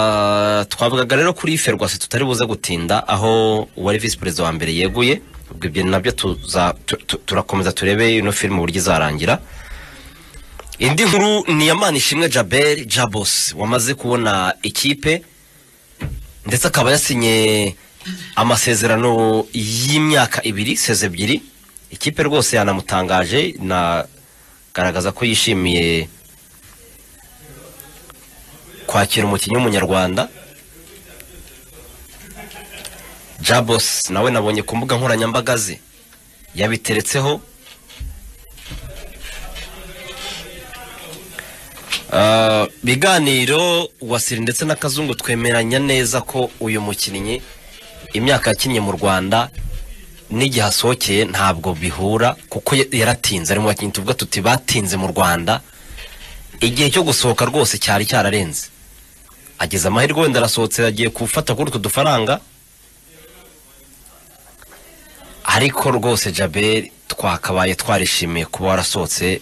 Ah, twavugaga rero kuri ferwasi tutari buze gutinda aho uwari visi perezida wa mbere yeguye ubwo ibyo nabyo tuza- tu- tu- turakomeza turebe ino filime uburyo izarangira indi nkuru ni iyamana ishimwe jaberi jabos wamaze kubona ikipe ndetse akaba yasinye amasezerano y'imyaka ibiri seze ebyiri ikipe rwose yanamutangaje inagaragaza ko yishimiye kwakira umukinnyi w'umunyarwanda jabos nawe nabonye ku mbuga nkoranyambaga ze yabiteretseho Ah, biganiro wasiri ndetse na kazungu twemeranya neza ko uyu mukinnyi imyaka yakinnye mu rwanda n'igihe asohokeye ntabwo bihura kuko ya- yaratinze ari mu bakinnyi tuvuga tuti batinze mu rwanda igihe cyo gusohoka rwose cyari cyararenze ageze amahirwe wenda arasohotse agiye gufata kuri utu dufaranga ariko rwose jaberi twakabaye twarishimiye kuba warasohotse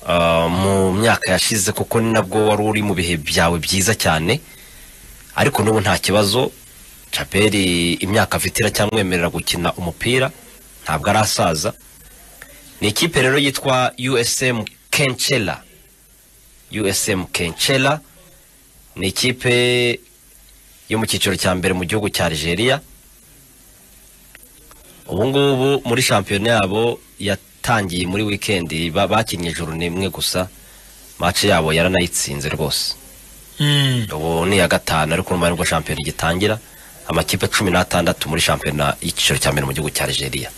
ah, mu myaka yashize kuko ni nabwo wari uri mu bihe byawe byiza cyane ariko n'ubu nta kibazo jaberi imyaka afite iracyamwemerera gukina umupira ntabwo arasaza ni ikipe rero yitwa usm kenchela usm kenchela ni ikipe yo mu cyiciro cya mbere mu gihugu cya nigeria ubungubu muri shampiyona yabo yatangiye muri wikendi ba- bakinnye ijoro n'imwe gusa mace yabo yaranayitsinze rwose ubu ni iya gatanu ariko nyuma nibwo shampiyona igitangira amakipe cumi n'atandatu muri shampiyona y'icyiciro cya mbere mu gihugu cya nigeria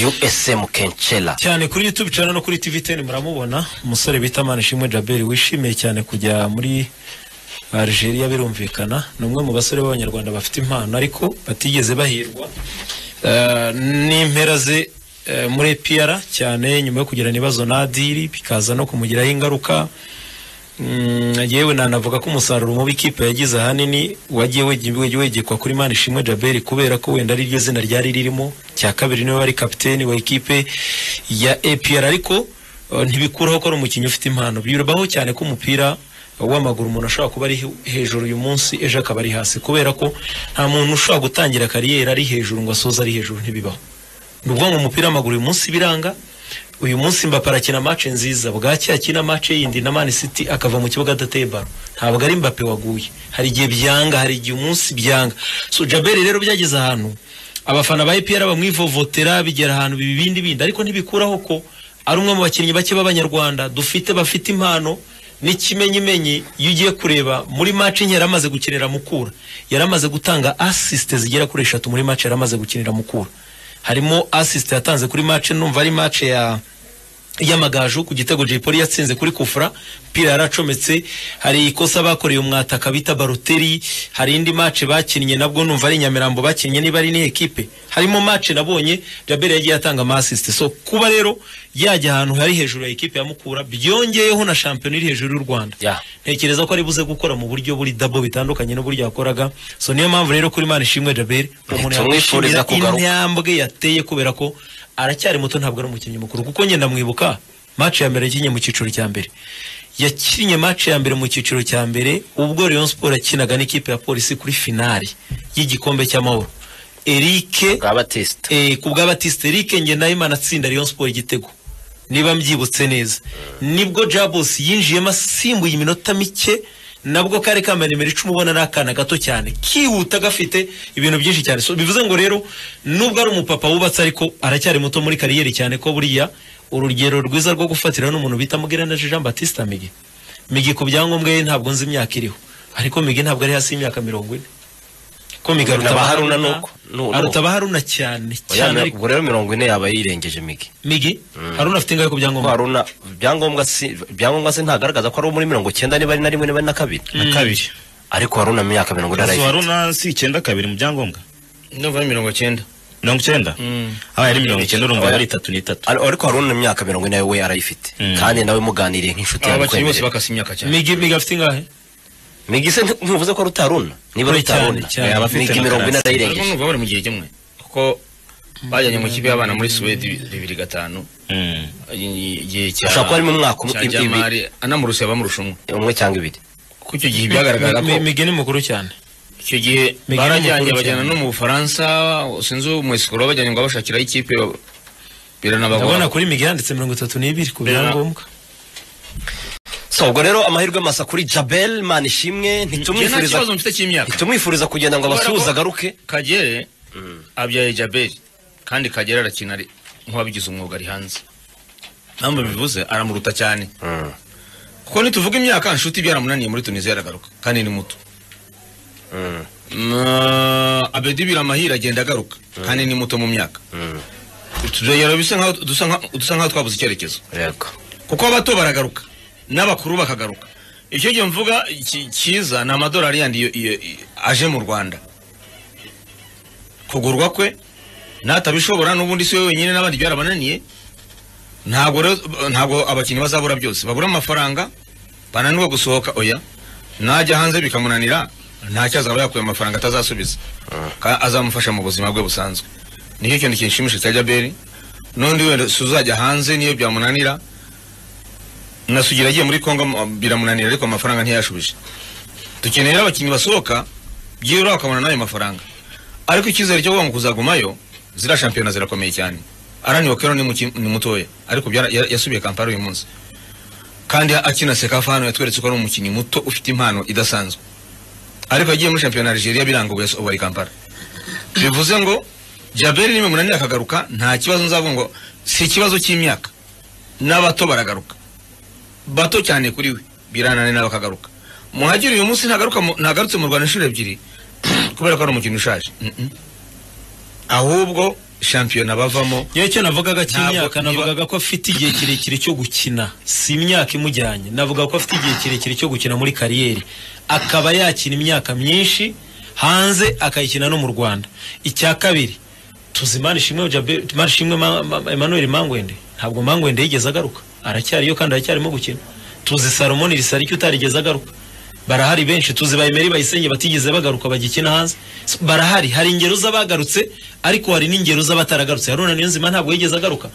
usm kenchela cyane kuri youtube cyane no kuri tv ten muramubona umusore bita manishimwe jaberi wishimiye cyane kujya muri algeria birumvikana ni umwe mu basore b'abanyarwanda bafite impano ariko batigeze bahirwa Eh, n'impera ze eh, muri pr cyane nyuma yo kugirana ibibazo na adiri bikaza no kumugiraho ingaruka Mm, yewe nanavuga ko umusaruro mubi ikipe yagize ahanini wagiye wege- wege- wegekwa kuri mani ishimwe jaberi kubera ko wenda ariryo zina ryari ririmo cya kabiri niwe wari kapiteni wa ikipe ya apr ariko eh, ntibikuraho ko ari umukinnyi ufite impano bibaho cyane ko umupira w'amaguru umuntu ashobora kuba ari he- hejuru uyu munsi ejo akaba ari hasi kubera ko nta muntu ushobora gutangira kariyeri ari hejuru ngo asoze ari hejuru ntibibaho ni ukuvuga ngo umupira w'amaguru uyu munsi biranga uyu munsi Mbappe arakina match nziza bwacya akina match yindi na Man City akava mu kibuga adateye baro ntabwo ari Mbappe waguye hari igihe byanga hari igihe umunsi byanga so Jaberi rero byageze ahantu abafana ba EPR bamwivovotera bigera ahantu bibindi bindi ariko ntibikuraho ko ari umwe mu bakinnyi bake b'abanyarwanda dufite bafite impano n'ikimenyimenyi iyo ugiye kureba muri match nke yaramaze gukinira Mukura yaramaze gutanga assist zigera kuri eshatu muri match yaramaze gukinira Mukura harimo assist yatanze kuri match numva ari match ya y'amagaju ku gitego Jay Polly yatsinze kuri kufra pira yaracometse hari ikosa bakoreye umwataka bita Baroteri hari indi match bakinnye nabwo numva ari Nyamirambo bakinnye niba ari ni ekipe harimo match nabonye Jabel yagiye atanga ama assist so kuba rero yajya ahantu hari hejuru ya ekipe ya Mukura byongeyeho na shampiyona iri hejuru y'u Rwanda Yeah. ntekereza ko ari buze gukora mu buryo buri dabo bitandukanye n'uburyo yakoraga so niyo mpamvu rero kuri Imana ishimwe Jabel umuntu Tumwifuriza yakwishimira kugaruka. intambwe yateye kubera ko aracyari muto ntabwo ari umukinnyi mukuru kuko ngenda mwibuka match ya mbere yakinnye mu cyiciro cya mbere yakinnye match ya mbere mu cyiciro cya mbere ubwo Rayon Sport yakinaga n'ikipe ya polisi kuri finali y'igikombe cy'amahoro Eric bwa batista eh, ku bwa batiste eric ngenayimana atsinda rayon siporo igitego niba mbyibutse neza nibwo jabos yinjiyemo asimbuye iminota mike nabwo kari kambaye nimero icumi ubona ari akana gato cyane kihuta gafite ibintu byinshi cyane so bivuze ngo rero nubwo ari umupapa wubatse ariko aracyari muto muri kariyeri cyane ko buriya urugero rwiza rwo gufatira n'umuntu bita mugeranaje jean batiste migi migi ku byangombwa ye ntabwo nzi imyaka iriho ariko migi ntabwo ari hasi y'imyaka mirongo ine ko migi aruta Naba Haruna Haruna- nuko- nu- aruta ba haruna cyane cyane Oya, ariko ubwo rero mirongo ine yaba yirengeje migi migi haruna afite ingahe ku Ko byangombwa haruna ibyangombwa si ibyangombwa se ntagaragaza ko ari uwo muri mirongo icyenda niba ari na rimwe niba ari na kabiri kabiri ariko haruna mu myaka mirongo so ine arayifite haruna si icyenda kabiri mu byangombwa ndumva ari mirongo cyenda mirongo icyenda aba ari mirongo icyenda urumva aba ari itatu n'itatu Ar- ariko haruna mu myaka mirongo ine we arayifite kandi nawe muganiriye nk'inshuti aba bakinnyi yakwemerera bose bakase imyaka cyane migi migi afite ingahe migi se nti- ntuvuze ko ari utaruna niba ari Cyane, utaruna cyane. Eh, abafite migi mirongo ine ariko arayirengeje numva bari mu gihe kimwe kuko bajyanye mu kipe y'abana muri suwede bibiri gatanu Mm. igihe cya Ashobora kuba ari mu mwaka umwe- cya jamari anamurusha abamurusha umwe umwe cyangwa ibiri kuko ko icyo gihe byagaragaraga ko Mi- mi- migeni mukuru cyane icyo gihe Migeni barajyanye mukuru bajyana cyane. no mu bufaransa sinzi mu isikoro bajyanye ngo bashakiraho ikipe ndabona biranabagora kuri migeni yanditse mirongo itatu n'ibiri ku byangombwa so ubwo rero amahirwe masa kuri jabel manishimwe njye nta ntitumwifuriza kibazo mfite cy'imyaka ntitumwifuriza kugenda ngo Kubera ko- abasuhuze agaruke kagere abyaye jaberi kandi kagere arakina ari nk'uwabigize umwuga ari hanze ntabwo bivuze aramuruta cyane kuko nituvuga imyaka nshuti byaramunaniye muri tunisiya aragaruka kandi ni muto Mm, abedi biramahire agenda agaruka kandi ni muto mu myaka Tudegera bisa nkaho dusa nka- dusa nkaho twabuze icyerekezo yego kuko abato baragaruka n'abakuru bakagaruka icyo gihe mvuga ki- cyiza ni amadolari yandi iyo- iyo- iyo- aje mu rwanda kugurwa kwe natabishobora n'ubundi si we wenyine n'abandi byarabananiye ntabwo rero- ntabwo abakinnyi bazabura byose babura amafaranga bananirwa gusohoka oya najya hanze bikamunanira ntacyo azaba yakuye amafaranga atazasubiza Ka- azamufasha mu buzima bwe busanzwe nicyo kintu kinshimishije cya jaberi n'undi wenda si uzajya hanze niyo byamunanira nasugira agiye muri Kongo m- biramunanira ariko amafaranga ntiyashubije dukeneye rero abakinnyi basohoka byibura bakabona n'ayo mafaranga ariko icyizere cyo kuvuga ngo kuzagumayo ziriya shampiyona zirakomeye cyane arani wakero ni, muki- ni mutoya ariko byara- ya- yasubiye kampala uyu munsi kandi akina sekafa hano yatweretse ko ari umukinnyi muto ufite impano idasanzwe ariko agiye muri shampiyona ya Algeria biranga ubu yas- ubu ari kampala bivuze ngo jaberi nibimunanira akagaruka nta kibazo nzavuga ngo si ikibazo cy'imyaka n'abato baragaruka bato cyane kuri we birananira bakagaruka muhagire uyu munsi ntagaruka mu- ntagarutse mu rwanda inshuro ebyiri kubera ko ari umukino ushaje Mm-mm. ahubwo shampiyona bavamo yewe icyo navugaga Ntabwo- cy'imyaka niba- navugaga ko afite igihe kirekire cyo gukina si imyaka imujyanye navuga ko afite igihe kirekire cyo gukina muri kariyeri akaba yakina imyaka myinshi hanze akayikina no mu rwanda icya kabiri tuzi manishimwe Jabe- Manishimwe Ma- Ma- emmanuel mangwende ntabwo mangwende yigeze agaruka aracyariyo kandi aracyarimo gukina tuzi salomoni risarike utarigeze agaruka barahari benshi tuzi bayimeri bayisenge batigeze bagaruka bagikina hanze S- barahari hari ingero z'abagarutse ariko hari n'ingero z'abataragarutse haruna niyonzima ntabwo yigeze agaruka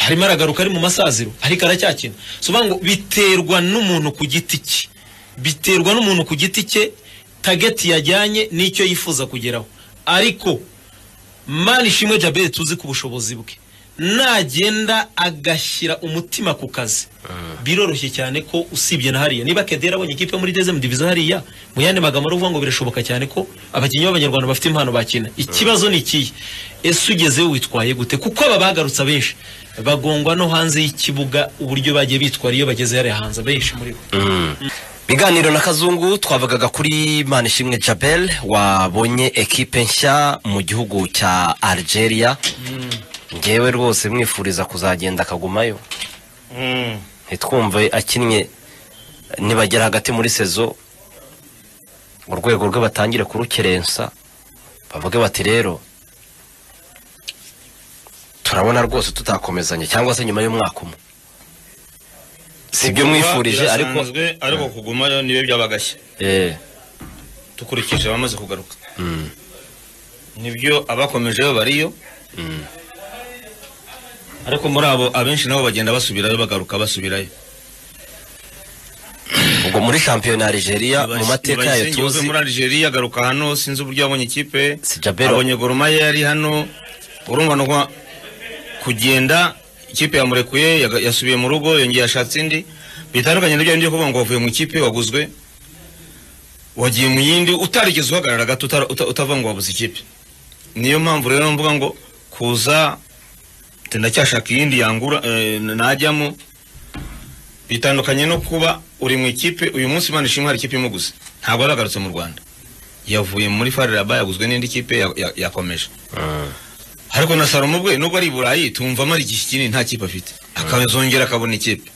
harimo aragaruka ari mu masaziro ariko aracyakina soba ngo biterwa n'umuntu ku giti cye biterwa n'umuntu ku giti cye tageti yajyanye n'icyo yifuza kugeraho ariko mani ishimwe jabere tuzi ku bushobozi bwe nagenda agashyira umutima ku kazi biroroshye cyane ko usibye na hariya niba kedera abonye ikipe yo muri dezemu diviziyo hariya mu yandi magambo ari uvuga ngo birashoboka cyane ko abakinnyi b'abanyarwanda bafite impano bakina ikibazo ni ikihe ese ugezeyo witwaye gute kuko aba bagarutse abenshi bagongwa no hanze y'ikibuga uburyo bagiye bitwara iyo bageze hariya hanze abenshi muri bo biganiro na kazungu twavugaga kuri manishimwe jabel wabonye ekipe nshya mu gihugu cya algeria ngewe rwose mwifuriza kuzagenda akagumayo ntitwumve akinnye nibagera hagati muri sezo urwego rwe batangire kurukerensa bavuge bati rero turabona rwose tutakomezanye cyangwa se nyuma y'umwaka umwe si ibyo mwifurije ariko Birasanzwe, ariko kugumayo nibe byabagashya eh dukurikije abamaze kugaruka nibyo abakomejeyo bariyo ariko muri abo abenshi nabo bagenda basubirayo bagaruka basubirayo ubwo muri shampiyona ya Algeria mu mateka yayo Bayisenge wavuye tuzi muri Algeria agaruka hano sinzi uburyo yabonye ikipe Si Jabero. abonye Gorumaye yari hano urumva nuko kugenda ikipe yamurekuye yaga- yasubiye mu rugo yongeye yashatse indi bitandukanye n'ibyo byo kuvuga ngo wavuye mu ikipe waguzwe wagiye mu yindi utarigeze uhagarara gato utara- uta- utavuga ngo wabuze ikipe niyo mpamvu rero mvuga ngo kuza ati ndacyashaka iyindi yangura eh, najyamo bitandukanye no kuba uri mu ikipe uyu munsi Imana ishimwe hari ikipe imuguze ntabwo yaragarutse mu Rwanda yavuye muri Faraba yaguzwe n'indi kipe ya- ya- yakomeje ariko na Salomo ubwe nubwo ari i Burayi tumva amara igihe kinini nta kipe afite akazongera akabona ikipe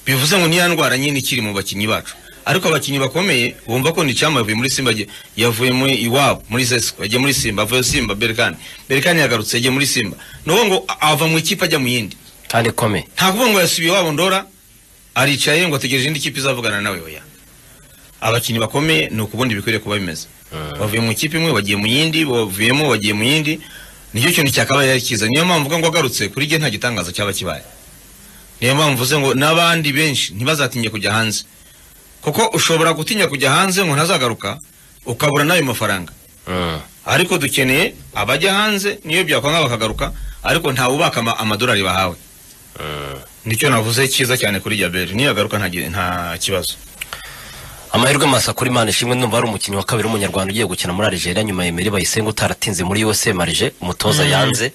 bivuze ngo niya ndwara nyine ikiri mu bakinnyi bacu ariko abakinnyi bakomeye bumva ko ni cyama yavuye muri Simba agiye- yavuye muri iwabo muri Zesco yagiye muri Simba avuye Simba Berkane Berkane yagarutse yagiye muri Simba nuko ngo a- ava mu ikipe ajya mu yindi kandi ikomeye nta kuvuga ngo yasubiye iwabo ndora aricaye ngo ategereje indi kipe izavugana nawe oya abakinnyi bakomeye ni ukubundi bikwiriye kuba bimeze bavuye mu ikipe imwe bagiye mu yindi bavuyemo bagiye mu yindi nicyo kintu cyakabaye ari cyiza niyo mpamvu uvuga ngo agarutse kuri jye nta gitangaza cyaba kibaye niyo mpamvu uvuze ngo n'abandi benshi ntibazatinye kujya hanze kuko ushobora gutinya kujya hanze ngo ntazagaruka ukabura n'ayo mafaranga Mm. ariko dukeneye abajya hanze niyo byakwanga bakagaruka ariko ntawubaka ama- amadolari bahawe nicyo navuze cyiza cyane kuri jaberi niyo yagaruka nta gi- nta kibazo amahirwe masa kuri mani ishimwe ndumva ari umukinnyi wa kabiri w'umunyarwanda ugiye gukina muri Algeria nyuma ya Emery Bayisenge utaratinze muri USA Marge umutoza yanze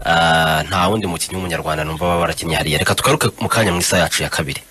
Ah, nta wundi mukinnyi w'umunyarwanda numva baba barakinnye hariya reka tugaruke mu kanya mu isaha yacu ya kabiri